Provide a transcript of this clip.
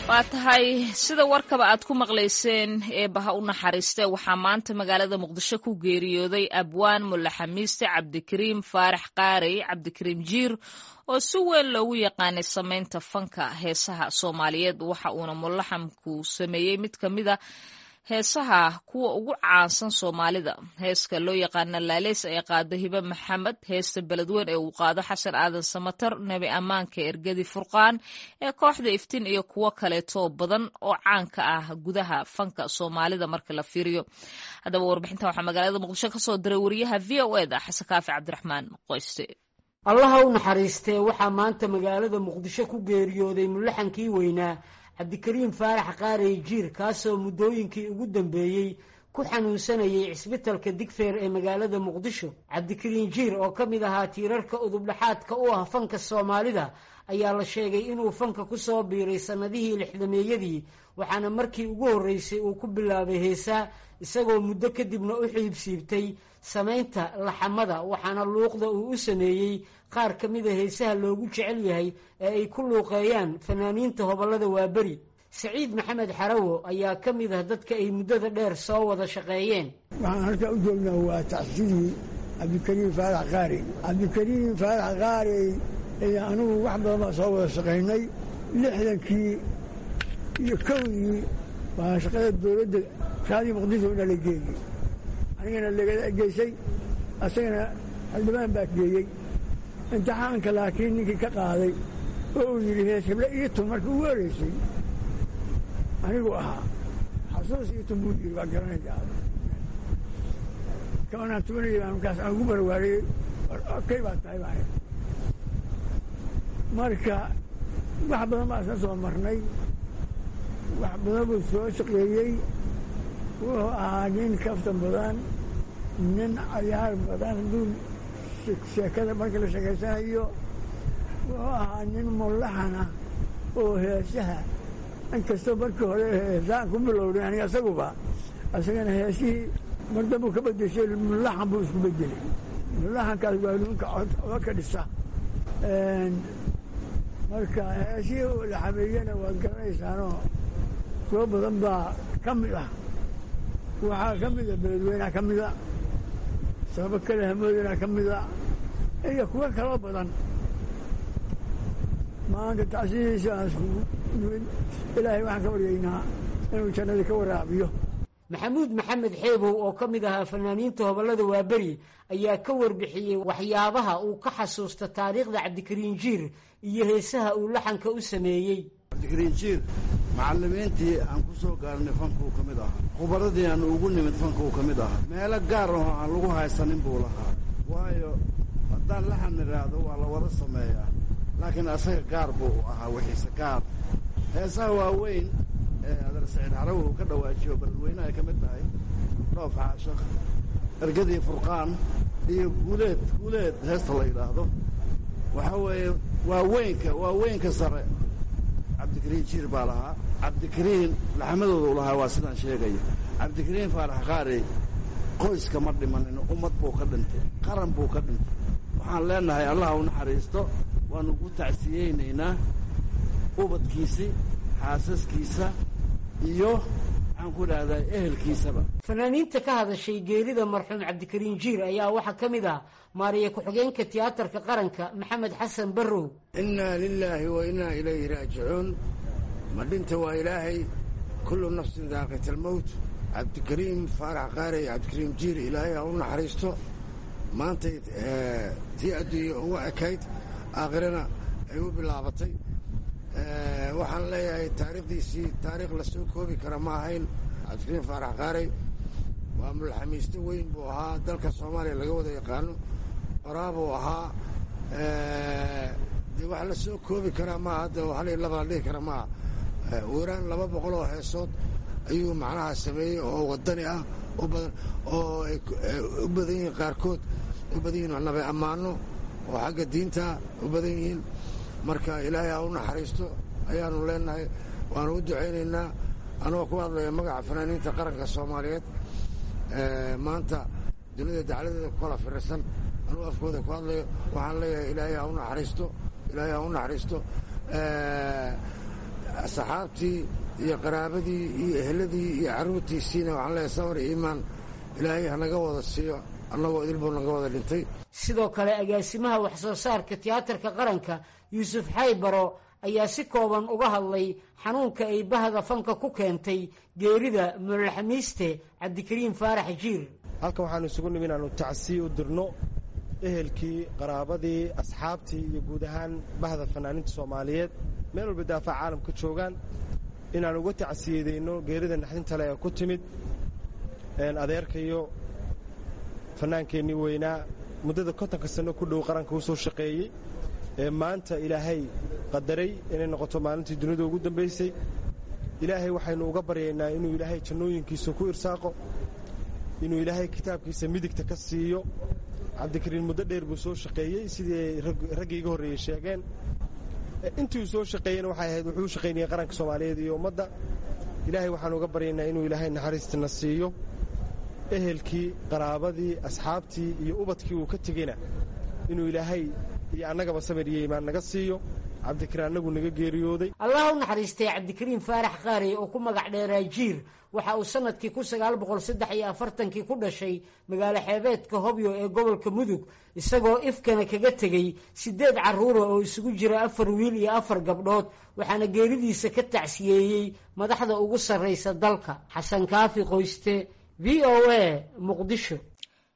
waa tahay sida warkaba aad ku maqlayseen eebaha u naxariiste waxaa maanta magaalada muqdisho ku geeriyooday abwaan mulle xamiiste cabdikariim faarax qaarey cabdikariim jiir oo si weyn loogu yaqaanay samaynta fanka heesaha soomaaliyeed waxa uuna mulaxamku sameeyey mid ka mid a heesaha kuwa ugu caansan soomaalida heeska loo yaqaana laaleys ee qaado hibe maxamed heesta beledweyn ee uu qaado xasan aadan samatar nebi ammaanka ergadi furqaan ee kooxda iftiin iyo kuwo kaleeto badan oo caanka ah gudaha fanka soomaalida marka la fiiriyo haddaba warbixintan waxaa magaalada muqdisho kasoo diray wariyaha v o eda xasan kaafi cabdiraxmaan qoyste allaha u naxariistee waxaa maanta magaalada muqdisho ku geeriyooday mulaxankii weynaa cabdikariim faarax qaarey jiir kaasoo muddooyinkii ugu dambeeyey ku xanuunsanayay cisbitalka digfeer ee magaalada muqdisho cabdikariim jiir oo ka mid ahaa tiirarka udubdhaxaadka u ah fanka soomaalida ayaa la sheegay inuu fanka ku soo biiray sannadihii lixdameeyadii waxaana markii ugu horreysay uu ku bilaabay heesaa isagoo muddo kadibna u xiibsiibtay samaynta laxamada waxaana luuqda uu u sameeyey qaar ka mida heesaha loogu jecel yahay ee ay ku luuqeeyaan fanaaniinta hobollada waaberi saciid maxamed xarawo ayaa ka mid ah dadka ay muddada dheer soo wada shaqeeyeen waxaan halkaa u joognaa waa tacsidii cabdikariim faarax qaarey cabdikariim faarax qaarey iyo anugu wax badan baan soo wada shaqaynay lixdankii iyo kowdii baa shaqada dowladda raadii muqdisho ina la geeyey anigana laga geysay asagana xildhibaan baa geeyey imtixaanka laakiin ninkii ka qaaday oo uu yidhi hees heble ii tun markii ugu horeysay anigu ahaa xasuus ii tun buu yidhi waa garanaysaa kabanaan tubanayay baa markaas aan ugu barwaariyey kay baa tahay baa marka wax badan baa isla soo marnay wax badan buu soo shaqeeyey wuxuu ahaa nin kaftan badan nin cayaar badan hadduu sheekada marka la sheekaysanayo wuxuu ahaa nin mullaxana oo heesaha inkastoo markii hore heesaan ku bilowday aniga isaguba isagana heesihii mardabuu ka bedeshay mullaxan buu isku bedelay mullaxankaas waa ninka oga ka dhisa marka heesihii uu la xameeyena waad garanaysaanoo soo badan baa ka mid ah waxaa ka mida beledweynaa ka mida sababo kale hamoodana ka mida iyo kuwo kaloo badan maanta tacsidiisa aan iskugu nimid ilaahay waxaan ka baryaynaa inuu jannadii ka waraabiyo maxamuud maxamed xeebow oo ka mid ahaa fanaaniinta hobollada waaberi ayaa ka warbixiyey waxyaabaha uu ka xasuusta taariikhda cabdikariin jiir iyo heesaha uu laxanka u sameeyey cabdikariin jiir macallimiintii aan ku soo gaarnay fankuu ka mid ahaa khubaradii aan ugu nimid fankuu ka mid ahaa meelo gaar ahoo aan lagu haysanin buu lahaa waayo haddaan laxan idhaahdo waa la wada sameeyaa laakiin asaga gaar buu ahaa wixiise gaar heesaha waaweyn ee adar saciid xarawi uu ka dhawaajiyo beledweyne ay ka mid tahay dhoof xaashakh ergadii furqaan iyo guuleed guuleed heesta la yidhaahdo waxaa weeye waaweynka waaweynka sare cabdikariin jiir baa lahaa cabdikariin laxmadooda u lahaa waa sidaan sheegaya cabdikariin faarax qaarey qoyska ma dhimanin ummad buu ka dhintay qaran buu ka dhintay waxaan leenahay allah u naxariisto waanu ku tacsiyeynaynaa ubadkiisii xaasaskiisa iyo maxaan ku idhahdaa ehelkiisaba fanaaniinta ka hadashay geerida marxuum cabdikariin jiir ayaa waxaa ka mid ah maariya ku-xigeenka tiyaatarka qaranka maxamed xasan barrow innaa lilaahi wa innaa ilayhi raajicuun ma dhinta waa ilaahay kullu nafsin daaqit almowt cabdikariim faarax qaarey cabdikariim jiir ilaahay ha u naxariisto maantay tii adduunya ugu ekayd aakhirana ay u bilaabatay waxaan leeyahay taariikhdiisii taariikh la soo koobi kara ma ahayn cabdikariim faarax qaarey waa mulxamiisto weyn buu ahaa dalka soomaaliya laga wada yaqaano qoraabuu ahaa dee wax la soo koobi karaa maaha hadda hal iyo laba la dhihi kara maaha weeraan laba boqol oo heesood ayuu macnaha sameeyey oo wadani ah oo ay u badan yihiin qaarkood u badan yihiin nabe ammaano oo xagga diinta u badan yihiin marka ilaahay ha u naxariisto ayaanu leenahay waanu u ducaynaynaa anagoo ku hadlaya magaca fanaaniinta qaranka soomaaliyeed maanta dunida dacladeeda ku kala firirsan anuu afkooda ku hadlayo waxaan leeyahay ilaahay ha u naxariisto ilaahay ha u naxariisto saxaabtii iyo qaraabadii iyo ehladii iyo carruurtiisiina waxaan leeyahay samar iyo iimaan ilaahay hanaga wada siiyo annagoo idilbuu naga wada dhintay sidoo kale agaasimaha wax soo saarka tiyaatarka qaranka yuusuf xaybaro ayaa si kooban uga hadlay xanuunka ay bahda fanka ku keentay geerida mulaxamiiste cabdikariim faarax jiir halkan waxaanu isugu nimi inaanu tacsiy u dirno ehelkii qaraabadii asxaabtii iyo guud ahaan bahda fanaaniinta soomaaliyeed meel walba daafaca caalamka joogaan inaan uga tacsiyadayno geerida naxdinta le ee ku timid adeerkayo fannaankeennii weynaa muddada kontonka sanno ku dhow qaranka u soo shaqeeyey ee maanta ilaahay qadaray inay noqoto maalintii dunida ugu dambaysay ilaahay waxaynu uga baryaynaa inuu ilaahay jannooyinkiisa ku irsaaqo inuu ilaahay kitaabkiisa midigta ka siiyo cabdikariin muddo dheer buu soo shaqeeyey sidii ay raggii iga horreeyey sheegeen intii uu soo shaqeeyena waxay ahayd wuxuu u shaqaynayay qaranka soomaaliyeed iyo ummadda ilaahay waxaanu uga baryaynaa inuu ilaahay naxariistina siiyo ehelkii qaraabadii asxaabtii iyo ubadkii uu ka tegeyna inuu ilaahay iyo annagaba samir iyo iimaan naga siiyo cabdikariin annagu naga geeriyooday allah u naxariistay cabdikariim faarax qaarey oo ku magac dheeraa jiir waxa uu sanadkii kun sagaal boqol saddex iyo afartankii ku dhashay magaalo xeebeedka hobyo ee gobolka mudug isagoo ifkana kaga tegey siddeed carruura oo isugu jira afar wiil iyo afar gabdhood waxaana geeridiisa ka tacsiyeeyey madaxda ugu sarraysa dalka xasan kaafi qoyste v o a muqdisho